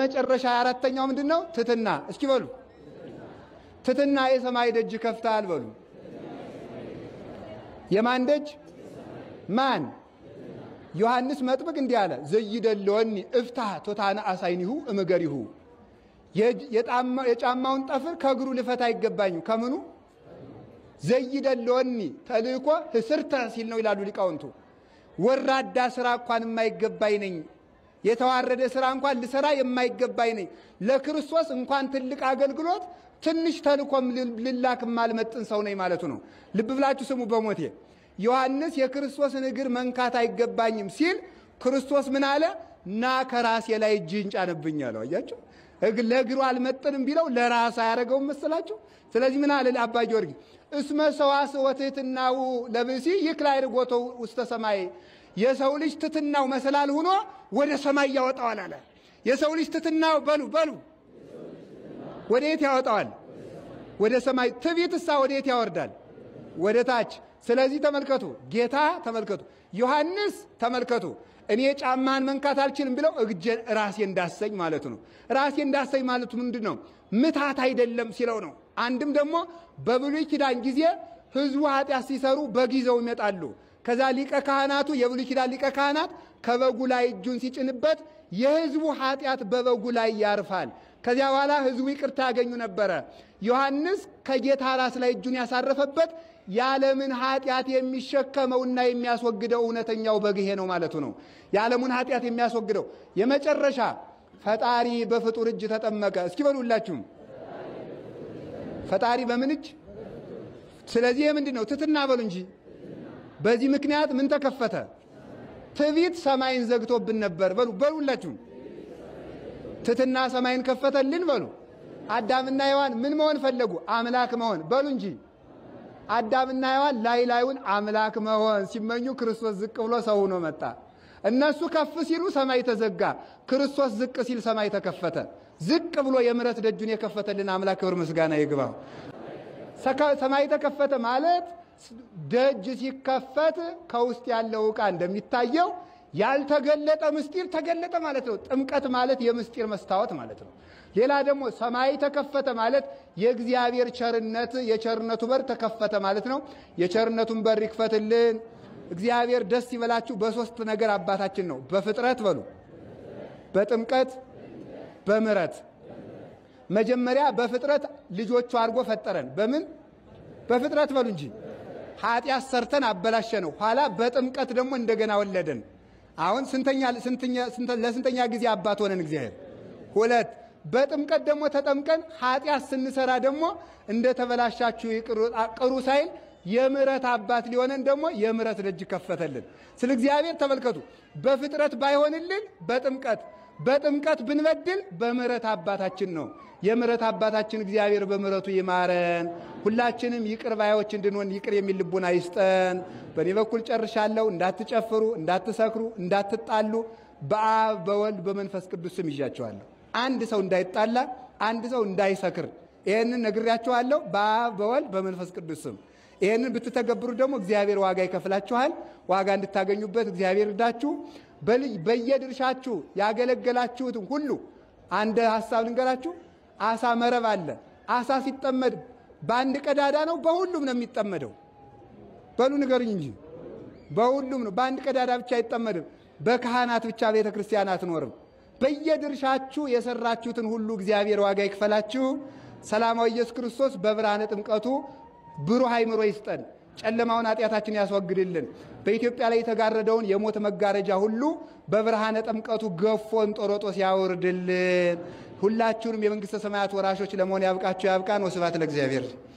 መጨረሻ አራተኛው ምንድን ነው? ትትና። እስኪ በሉ ትትና የሰማይ ደጅ ከፍታል በሉ። የማን ደጅ? ማን? ዮሐንስ መጥምቅ እንዲህ አለ፣ ዘይደለወኒ እፍታህ ቶታነ አሳይኒሁ እምገሪሁ። የጫማውን ጠፍር ከእግሩ ልፈታ አይገባኝም። ከምኑ ዘይደለወኒ ተልእኮ ህስርተ ሲል ነው ይላሉ ሊቃውንቱ። ወራዳ ስራ እንኳን የማይገባኝ ነኝ የተዋረደ ስራ እንኳን ልሰራ የማይገባኝ ነኝ። ለክርስቶስ እንኳን ትልቅ አገልግሎት ትንሽ ተልኮም ልላክ የማልመጥን ሰው ነኝ ማለቱ ነው። ልብ ብላችሁ ስሙ። በሞቴ ዮሐንስ የክርስቶስን እግር መንካት አይገባኝም ሲል ክርስቶስ ምን አለ? ና ከራሴ ላይ እጅህን ጫንብኝ አለው። አያችሁ፣ ለእግሩ አልመጥንም ቢለው ለራስ አያደረገውም መሰላችሁ? ስለዚህ ምን አለ አባ ጊዮርጊስ እስመ ሰዋስወ ትሕትናሁ ለብእሲ ይክላይ ርጎቶ ውስተ ሰማይ የሰው ልጅ ትትናው መሰላል ሆኖ ወደ ሰማይ ያወጣዋል አለ። የሰው ልጅ ትትናው በሉ በሉ ወደ የት ያወጣዋል? ወደ ሰማይ። ትዕቢትሳ ወደ የት ያወርዳል? ወደ ታች። ስለዚህ ተመልከቱ፣ ጌታ ተመልከቱ፣ ዮሐንስ ተመልከቱ፣ እኔ ጫማን መንካት አልችልም ብለው እግጄን ራሴ እንዳሰኝ ማለቱ ነው። ራሴ እንዳሰኝ ማለቱ ምንድን ነው? ምታት አይደለም ሲለው ነው። አንድም ደግሞ በብሉይ ኪዳን ጊዜ ሕዝቡ ኃጢአት ሲሰሩ በግ ይዘው ይመጣሉ። ከዛ ሊቀ ካህናቱ የብሉይ ኪዳን ሊቀ ካህናት ከበጉ ላይ እጁን ሲጭንበት የሕዝቡ ኃጢአት በበጉ ላይ ያርፋል። ከዚያ በኋላ ሕዝቡ ይቅርታ ያገኙ ነበረ። ዮሐንስ ከጌታ ራስ ላይ እጁን ያሳረፈበት የዓለምን ኃጢአት የሚሸከመውና የሚያስወግደው እውነተኛው በግ ይሄ ነው ማለቱ ነው። የዓለሙን ኃጢአት የሚያስወግደው የመጨረሻ ፈጣሪ በፍጡር እጅ ተጠመቀ። እስኪ በሉላችሁም ፈጣሪ በምን እጅ? ስለዚህ ምንድን ነው ትትና በሉ እንጂ በዚህ ምክንያት ምን ተከፈተ? ትዕቢት ሰማይን ዘግቶብን ነበር። በሉ በሉላችሁም ትትና ሰማይን ከፈተልን። በሉ አዳምና ሔዋን ምን መሆን ፈለጉ? አምላክ መሆን። በሉ እንጂ አዳምና ሔዋን ላይ ላዩን አምላክ መሆን ሲመኙ ክርስቶስ ዝቅ ብሎ ሰው ሆኖ መጣ። እነሱ ከፍ ሲሉ ሰማይ ተዘጋ። ክርስቶስ ዝቅ ሲል ሰማይ ተከፈተ። ዝቅ ብሎ የምሕረት ደጁን የከፈተልን አምላክ ክብር ምስጋና ይግባው። ሰማይ ተከፈተ ማለት ደጅ ሲከፈት ከውስጥ ያለው ዕቃ እንደሚታየው ያልተገለጠ ምስጢር ተገለጠ ማለት ነው። ጥምቀት ማለት የምስጢር መስታወት ማለት ነው። ሌላ ደግሞ ሰማይ ተከፈተ ማለት የእግዚአብሔር ቸርነት የቸርነቱ በር ተከፈተ ማለት ነው። የቸርነቱን በር ይክፈትልን። እግዚአብሔር ደስ ይበላችሁ። በሶስት ነገር አባታችን ነው። በፍጥረት በሉ፣ በጥምቀት በምሕረት። መጀመሪያ በፍጥረት ልጆቹ አድርጎ ፈጠረን። በምን በፍጥረት በሉ እንጂ ኃጢአት ሰርተን አበላሸ ነው። ኋላ በጥምቀት ደግሞ እንደገና ወለደን። አሁን ለስንተኛ ጊዜ አባት ሆነን እግዚአብሔር? ሁለት። በጥምቀት ደግሞ ተጠምቀን ኃጢአት ስንሰራ ደግሞ እንደተበላሻችሁ ቅሩ ሳይል የምሕረት አባት ሊሆነን ደግሞ የምሕረት ደጅ ከፈተልን። ስለ እግዚአብሔር ተመልከቱ። በፍጥረት ባይሆንልን በጥምቀት በጥምቀት ብንበድል በምሕረት አባታችን ነው። የምሕረት አባታችን እግዚአብሔር በምሕረቱ ይማረን። ሁላችንም ይቅር ባዮች እንድንሆን ይቅር የሚል ልቡና ይስጠን። በእኔ በኩል ጨርሻለሁ። እንዳትጨፍሩ፣ እንዳትሰክሩ፣ እንዳትጣሉ በአብ በወልድ በመንፈስ ቅዱስ ስም ይዣቸዋለሁ። አንድ ሰው እንዳይጣላ፣ አንድ ሰው እንዳይሰክር ይህንን ነግሬያችኋለሁ። በአብ በወልድ በመንፈስ ቅዱስ ስም ይህንን ብትተገብሩ ደግሞ እግዚአብሔር ዋጋ ይከፍላችኋል። ዋጋ እንድታገኙበት እግዚአብሔር እርዳችሁ። በየድርሻችሁ ያገለገላችሁትን ሁሉ አንድ ሀሳብ ልንገራችሁ። አሳ መረብ አለ። አሳ ሲጠመድ በአንድ ቀዳዳ ነው በሁሉም ነው የሚጠመደው? በሉ ንገሩኝ እንጂ በሁሉም ነው። በአንድ ቀዳዳ ብቻ አይጠመድም። በካህናት ብቻ ቤተ ክርስቲያን አትኖርም። በየድርሻችሁ የሰራችሁትን ሁሉ እግዚአብሔር ዋጋ ይክፈላችሁ። ሰላማዊ ኢየሱስ ክርስቶስ በብርሃነ ጥምቀቱ ብሩህ አይምሮ ይስጠን። ጨለማውን ኃጢአታችን ያስወግድልን። በኢትዮጵያ ላይ የተጋረደውን የሞት መጋረጃ ሁሉ በብርሃነ ጥምቀቱ ገፎ እንጦሮጦስ ያውርድልን። ሁላችሁንም የመንግሥተ ሰማያት ወራሾች ለመሆን ያብቃችሁ ያብቃን። ወስብሐት ለእግዚአብሔር።